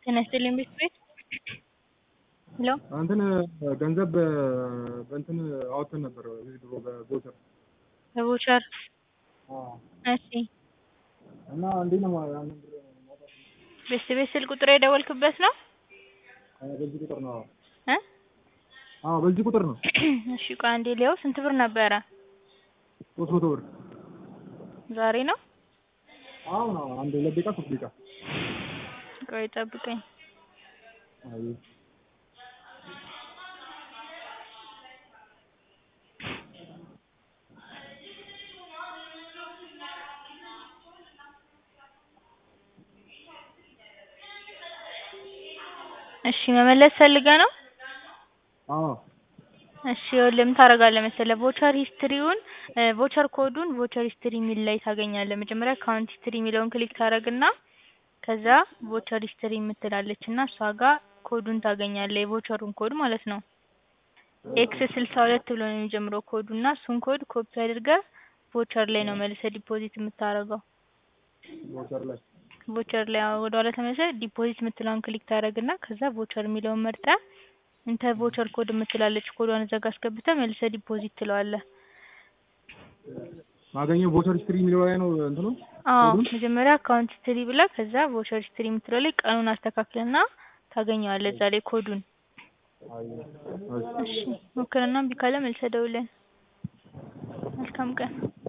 ጤና ይስጥልኝ ቤት ቤት ሄሎ እንትን ገንዘብ በእንትን አወጥተን ነበር ድሮ በቦቸር በቮቸር እሺ እና እንዴት ነው ያንን ብር ማውጣት? ቤት ቤት ስልክ ቁጥር የደወልክበት ነው አዎ፣ በዚህ ቁጥር ነው። እ አዎ በዚህ ቁጥር ነው። እሺ ቆይ አንዴ ሊያው ስንት ብር ነበረ ሶስት መቶ ብር ዛሬ ነው አሁን አዎ፣ አንድ ሁለት ደቂቃ ሶስት ደቂቃ ቆይ ጠብቀኝ አይ እሺ መመለስ ፈልገህ ነው አዎ እሺ ይኸውልህ ምን ታደርጋለህ መሰለህ ቮቸር ሂስትሪውን ቮቸር ኮዱን ቮቸር ሂስትሪ የሚል ላይ ታገኛለህ መጀመሪያ አካውንት ሂስትሪ የሚለውን ክሊክ ታደርግና ከዛ ቮቸር ሂስትሪ የምትላለች እና እሷ ጋር ኮዱን ታገኛለህ የቮቸሩን ኮድ ማለት ነው ኤክስ ስልሳ ሁለት ብሎ ነው የሚጀምረው ኮዱ እና እሱን ኮድ ኮፒ አድርገህ ቮቸር ላይ ነው መልሰህ ዲፖዚት የምታደርገው ቦቸር ላይ ቮቸር ላይ አዎ ወደኋላ ተመልሰህ ዲፖዚት የምትለውን ክሊክ ታደርግና ከዛ ቮቸር የሚለውን መርጠህ እንተ ቮቸር ኮድ የምትላለች ኮዷን እዛ ጋር አስገብተህ መልሰህ ዲፖዚት ትለዋለህ ማገኘው ቦቸር ሂስትሪ የሚለው ላይ ነው እንትኑ አዎ ኮዱን? መጀመሪያ አካውንት ሂስትሪ ብለህ ከዛ ቮቸር ሂስትሪ የምትለው ላይ ቀኑን አስተካክልና ታገኘዋለህ እዛ ላይ ኮዱን አይ እሺ ሞክርና እምቢ ካለ መልሰህ ደውልልን መልካም ቀን